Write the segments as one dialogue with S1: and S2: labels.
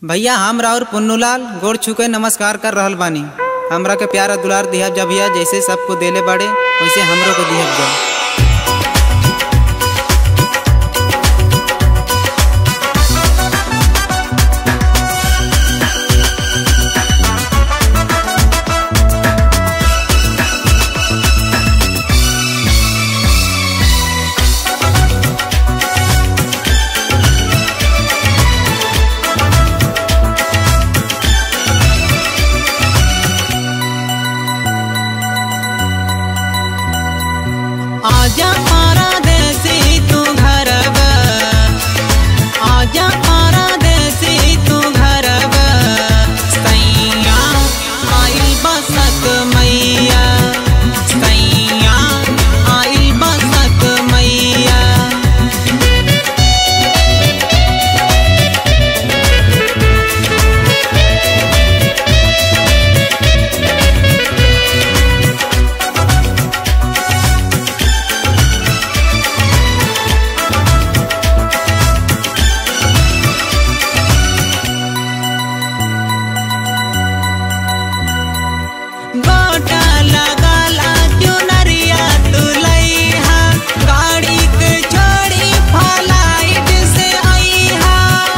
S1: भैया हम राउर पुन्नूलाल गोड़ छुके नमस्कार कर रहल बानी हमरा के प्यारा दुलार दिहब जा भैया जैसे सबको देले बाड़े वैसे हमरो को दिहब जा
S2: आजा मारा देसी तू घरब आजा मारा देसी तू घरब सैया आइल बसत मैया सैया आइल बसत मैया गोटा लगाला चुनरिया तुलैहा गाड़ी के छोड़ी फ्लाइट से आईहा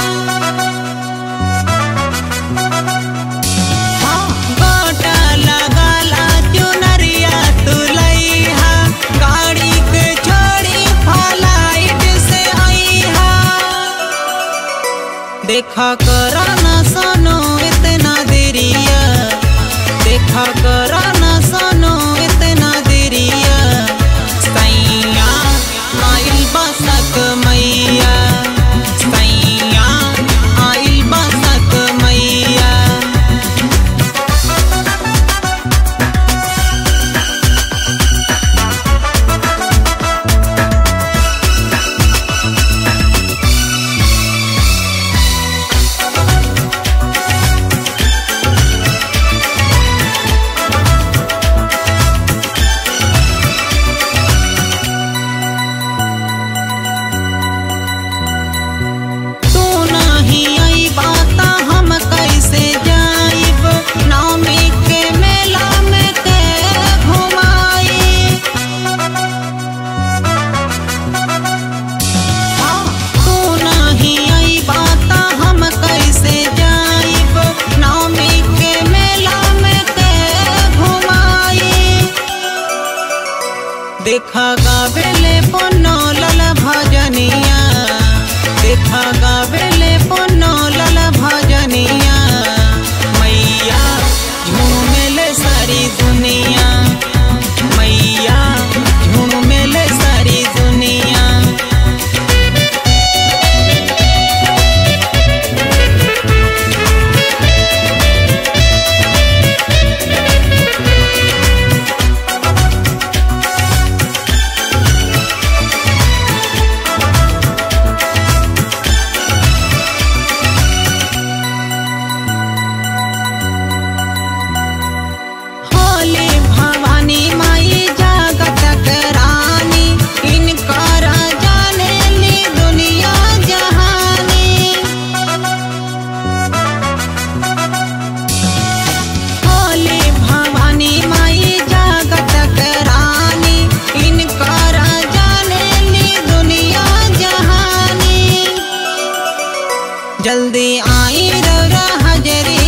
S2: हाँ, गोटा लगाला चुनरिया तुलैहा गाड़ी के छोड़ी फ्लाइट से आईहा देखा करा न सनो इतना देरिया देखा करा न सनो इतना देरिया सैया आइल बसक मैया सैया आइल बसक मैया तू नहीं आई बात हम कैसे जाइब नवमी के मेला में के घुमाई हाँ, तू नहीं आई बात हम कैसे जाइब नवमी के मेला में के घुमाई देखा गावेले पन्नो लल भजनिया देखा गावेले पन्नो लल भजनिया मैया झूमेले सारी दुनिया मैया झूमेले सारी दुनिया होली भवानी माई जागत करानी इनकर जाने ली दुनिया जहानी होली भवानी माई जागत करानी इनकर जाने ली दुनिया जहानी जल्दी आई रौरा हजरी